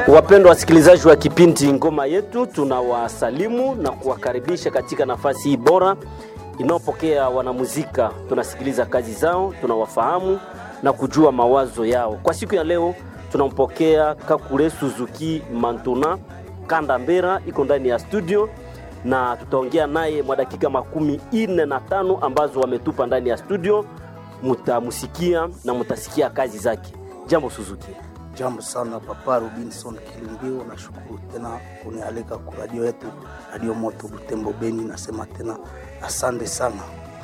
Wapendwa wasikilizaji wa kipindi Ngoma Yetu, tunawasalimu na kuwakaribisha katika nafasi hii bora inayopokea wanamuzika. Tunasikiliza kazi zao, tunawafahamu na kujua mawazo yao. Kwa siku ya leo tunampokea Kakule Suzuki Mantuna Kanda Mbera, iko ndani ya studio na tutaongea naye mwa dakika makumi ine na tano ambazo wametupa ndani ya studio. Mutamusikia na mutasikia kazi zake. Jambo Suzuki. Jambo sana Papa Robinson Kilimbio, nashukuru tena kunialika ku radio yetu Radio Moto Butembo Beni. Nasema tena asante sana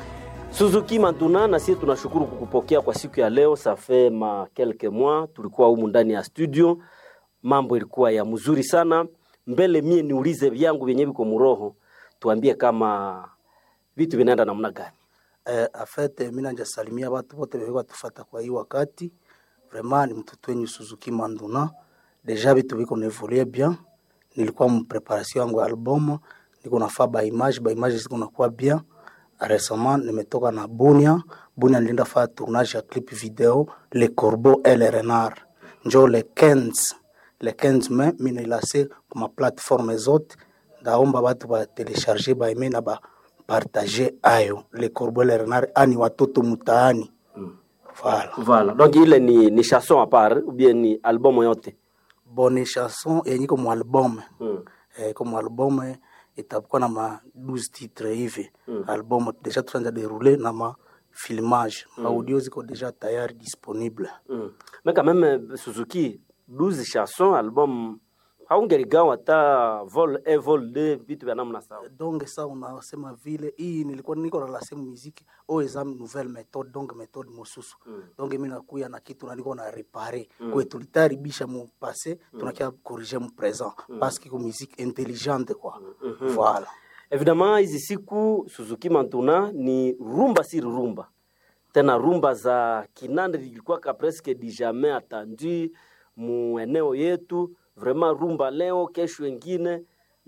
Suzuki Mantuna, na sisi tunashukuru kukupokea kwa siku ya leo. Safe ma quelques mois tulikuwa humu ndani ya studio, mambo ilikuwa ya mzuri sana. Mbele mie niulize vyangu vyenye viko muroho, tuambie kama vitu vinaenda namna gani? eh, afete mina njasalimia watu wote wewe watufata kwa hii wakati vraiment ni mtoto wenyu Suzuki Manduna deja vitu viko nevolie bien. Nilikuwa mpreparation yangu ya album, niko nafaa ba image ba image ziko nakuwa bien. Récemment nimetoka na Bunia Bunia, nilienda faa tournage ya clip video Le Corbeau et le Renard, njo le 15 le 15 mai mina ilase kuma plateforme zote, ndaomba watu ba telecharger ba aime na ba partager ayo Le Corbeau et le Renard, ani watoto mutaani voilà. Voilà. Donc ile ni, ni chanson à part ou bien ni album yote? bonne chanson yenye iko mu album Mm. eh, iko mu album eh, itakuwa na ma 12 titre hivi album deja tunaanza deroule na ma filmage audio ziko deja tayari disponible Mm. Mais quand même Suzuki 12 chansons album haungeligawa hata vol 1 vol 2 vitu vya namna sawa. donc sa unasema vile hii nilikuwa niko na lasemu muziki o exam nouvelle méthode donc méthode mosusu donc mimi nakuya na kitu na niko na repare kwe tulitaribisha mu passé tunakia corriger mu présent parce que ko musique intelligente quoi voilà Evidemment hizi siku Suzuki Mantuna ni rumba si rumba. Tena rumba za kinande zilikuwa ka presque du jamais attendu mu eneo yetu, vraiment rumba leo kesho wengine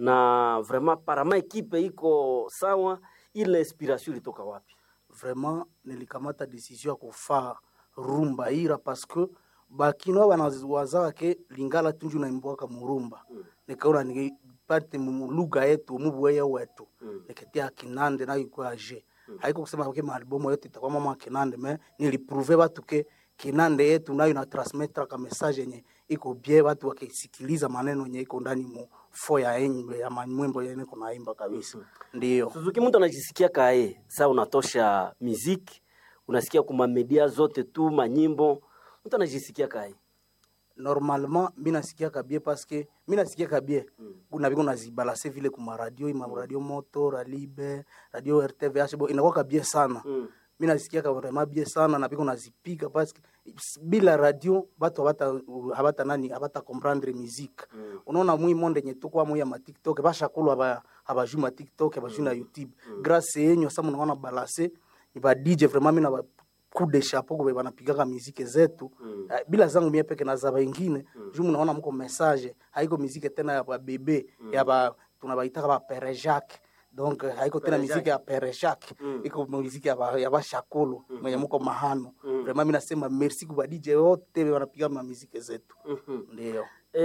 na vraiment parama ekipe iko sawa. Ile inspiration ilitoka wapi? vraiment nilikamata decision ya kufaa rumba ira parce que bakino banawazaka ke lingala tunju naimbwaka murumba nikaona nipate mu lugha yetu mubuweya wetu niketia kinande nayo ikuwa je haiko kusema ke maalbumu yote itakuwa mama kinande me nilipruve batu ke kinande yetu nayo na transmettre ka message yenye iko bie watu wakisikiliza maneno yenye iko ndani mu fo ya enyi ya manyimbo yenye kunaimba kabisa ndio Suzuki, mtu anajisikia kae saa unatosha muziki, unasikia kuma media zote tu manyimbo, mtu anajisikia kae normalement mi nasikiaka bie paske mi nasikiaka bie kuna biko nazibalase vile kuma radio ima radio moto ralibe radio rtvh bo inakwaka bie sana Mm. mi nasikiaka vraiment bie sana na biko nazipiga paske bila radio batu habata habata nani habata comprendre musique unaona mwi monde nye tukwa mwi ya ma tiktok bashakulu haba habaju ma tiktok habaju na youtube grâce yenyu sasa mnaona balase ba DJ vraiment mi na ba coup de chapeau kwa banapigaka muziki zetu Eh, bila zangu mie peke na za wengine juu mnaona mko message haiko muziki tena ya ba bebe ya ba tunabaitaka ba pere Jacques donc eh, haiko tena muziki ya pere Jacques iko muziki ya ba, ya ba shakolo mwenye mko mahano vraiment mimi nasema merci kwa DJ wote wanapiga ma muziki zetu ndio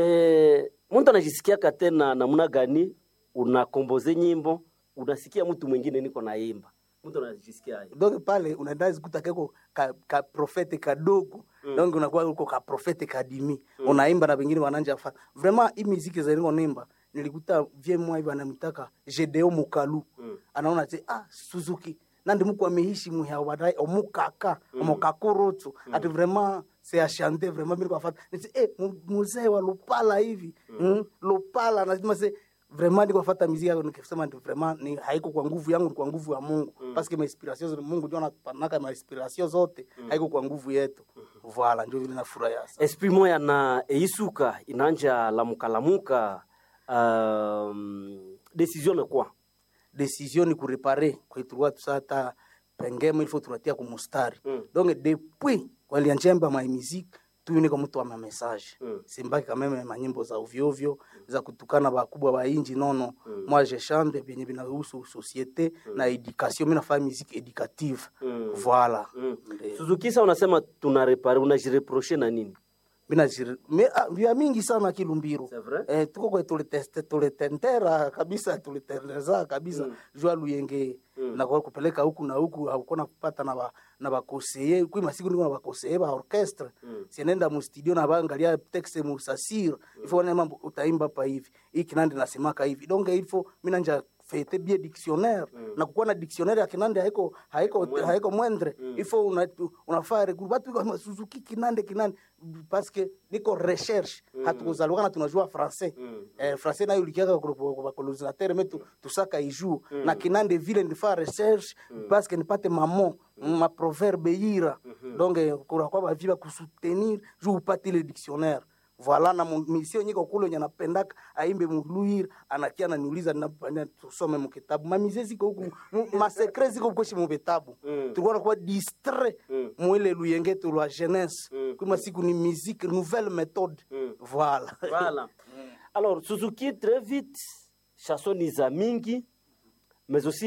E, mtu anajisikiaka tena namna gani? Unakomboze nyimbo, unasikia mtu mwingine niko naimba, mtu anajisikia aje? donc pale unaenda zikuta keko ka, ka profete kadogo donc unakuwa uko ka profete kadimi unaimba na wengine wananja fa vraiment hii muziki za niko nimba nilikuta vie mwa hivi anamtaka Jedeo Mukalu anaona ati ah Suzuki nandi muko ameishi muhya wadai omukaka omukakurutu ati vraiment c'est à chanter vraiment mimi kwa fata niti eh mu- muzee wa Lupala hivi mm, Lupala nasema se vraiment niko fata muziki yako nikisema ndio vraiment ni haiko kwa nguvu yangu ni kwa nguvu ya Mungu parce que ma inspiration zote Mungu ndio anapanaka ma inspiration zote haiko kwa nguvu yetu voilà ndio vile nafurahi sasa esprit moya na eisuka inanja lamuka lamuka. Um, decision ni kwa decision ni kurepare kwaitulikuwa tusata pengemo ilifo tunatia kumustari Mm. donc depuis walianjemba ma musique tu niko mtu wa ma message Mm. simbaki kameme manyimbo za ovyo ovyo za kutukana bakubwa ba inji nono moi je chante vyenye vinahusu societe na education mimi nafanya musique éducative Mm. voilà Mm. Ndio. Suzuki, sa unasema tuna repare, unajireproche na nini? bina jiri me ah, vya mingi sana kilumbiro C'est vrai? eh, tuko kwe tuliteste tulitendera kabisa tulitendeza kabisa mm. jua luyenge mm. na kwa kupeleka huku na huku haukona kupata na ba, na bakoseye kui masiku niko na bakoseye ba orchestre mm. sienenda mu studio na baangalia texte mu sasir mm. ifo wana mambo utaimba pa hivi hii kinande nasemaka hivi donc ifo mimi nanja fete bien dictionnaire mm. na kukuwa na dictionnaire ya kinande haiko haiko haiko mwendre mm. ifo una, unafaa regroup watu kwa Suzuki kinande kinande parce que niko recherche mm. hatukuzalukana tunajua français mm. eh, français nayo likiaka kwa colonisateur mais tu, tusaka ijou mm. na kinande vile ndifa recherche mm. parce que nipate mamo mm. ma proverbe ira mm -hmm. donc eh, kuna kwa baviba kusoutenir juu upate le dictionnaire voilà na mu- misio nyiko kule nye napendaka aimbe muluir anakia ananiuliza napania tusome mukitabu mamize ziko huku mu- masekre ziko kweshi muvitabu Mm. tulikuwa nakuwa distrait Mm. mwile luyengetu lwa jeunesse Mm. kuma siku ni musique nouvelle méthode Mm. voilà Voilà. Alors, Suzuki, très vite, chanson ni za mingi, mais aussi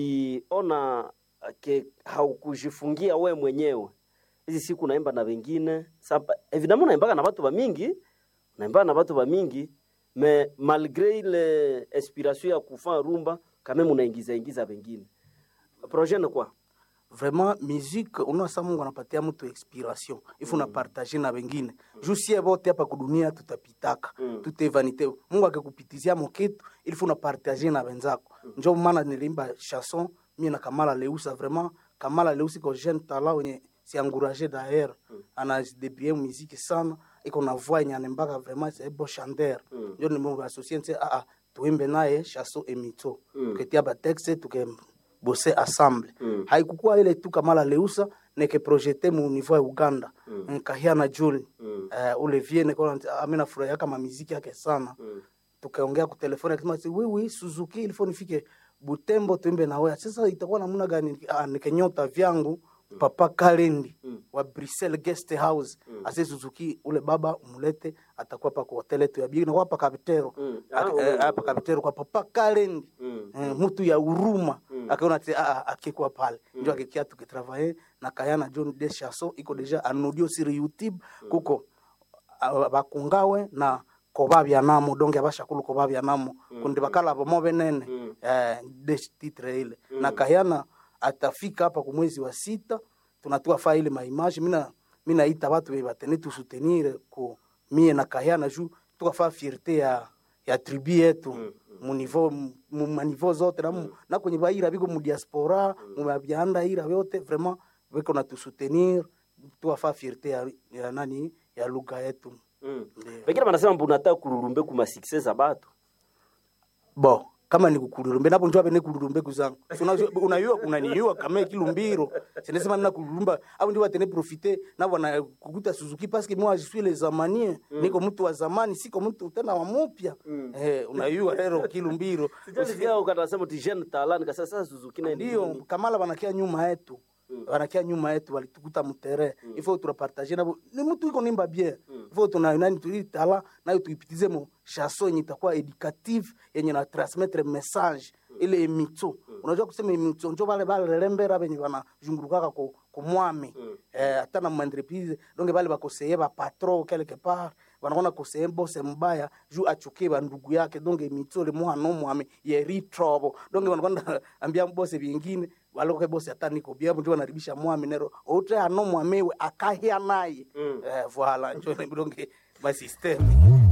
niliona ke haukujifungia we mwenyewe. Hizi siku naimba na wengine. Saba, évidemment naimbaga na watu wa mingi, naimbaga na watu wa mingi, mais malgré ile inspiration ya kufanya rumba, quand même unaingiza ingiza wengine. Projet ni kwa? vraiment musique unasa mungu anapatia mtu expiration ifu mm. partage na wengine mm. juu sie bote hapa kudunia tutapitaka mm. tutevanite mungu akikupitizia mokitu ilifu na partage na wenzako mm. njo maana nilimba chanson mie na kamala leusa vraiment kamala leusa iko jeune talent wenye siangurage d'ailleurs mm. anadebrie muziki sana iko na voix yenye anembaka vraiment c'est un beau chanteur Mm. njo nimeasocie nse ah, ah, tuimbe naye chanson emito Mm. tuketia batexte tuke bose ensemble Mm. haikukuwa ile tu kamala leusa neke projete mu niveau ya uganda Mm. nkahia na juli Mm. uh, ule vie nekona amina furahia kama miziki yake sana Mm. tukaongea ku telefoni akisema ati wiwi suzuki ilifo nifike butembo tuimbe na wewe sasa itakuwa namna gani ah, nikenyota vyangu papa kalendi Mm. wa Brussels guest house Mm. ase suzuki ule baba umlete atakuwa pa kwa hotel yetu ya bigi na kwa pa kapitero Mm. Ak- Ah, eh, ule- hapa kapitero kwa papa kalendi Mm. eh, mtu ya huruma Mm. akaona ati ah, ah, akikuwa pale njo akikia tukitravaye na kayana john de chaso iko deja anudio sur youtube kuko ah, bakungawe na kobabya namo donge abashakulu kobabya namo kundi bakala bomo benene Mm. eh, de titre ile na kayana atafika hapa ku mwezi wa sita tunatua fa ile maimage mina mina ita watu be batene tu soutenir ku mie na kayana juu tukafa fierté ya ya tribu yetu Mm, mu niveau mu maniveau zote na, mu- na kwenye baira biko mu diaspora mu babyanda ira yote vraiment biko na tusoutenir tuwafa fierté ya, ya nani ya lugha yetu Mm. Ndio. Wengine wanasema mbu unataka kururumbe kuma success za batu. bo kama ni kukulurumbe napo njoo bene kulurumbe kuzangu Si unajua- unayua unaniua kama kilumbiro sinesema nina kulurumba au ndio watene profiter na wana kukuta Suzuki parce que moi je suis les zamanien niko mtu wa zamani siko mtu tena wa mupya eh unayua lero kilumbiro Sijasikia ukatasema ti jeune talent kasa sasa Suzuki na ndio kamala wanakia nyuma yetu wanakia nyuma yetu walitukuta mutere ifo turapartage nabo ni mtu iko nimba bien ifo tuna nani tuitala nayo tuipitize mo chanson yenye itakuwa educative yenye na transmettre message ile emito unajua kusema emito njo bale bale lembera benye bana jungurukaka ku kumwami eh hata na mandrepize donc bale bakoseye ba patron quelque part wanaona koseye bose mbaya juu achukie bandugu yake donc emito le mwana mwami yeri trouble donc wanakwenda ambia bose vingine waloke bose hata niko bia mtu anaribisha mwami nero ote ano mwamewe akahia naye Mm. eh voilà njo donc ba system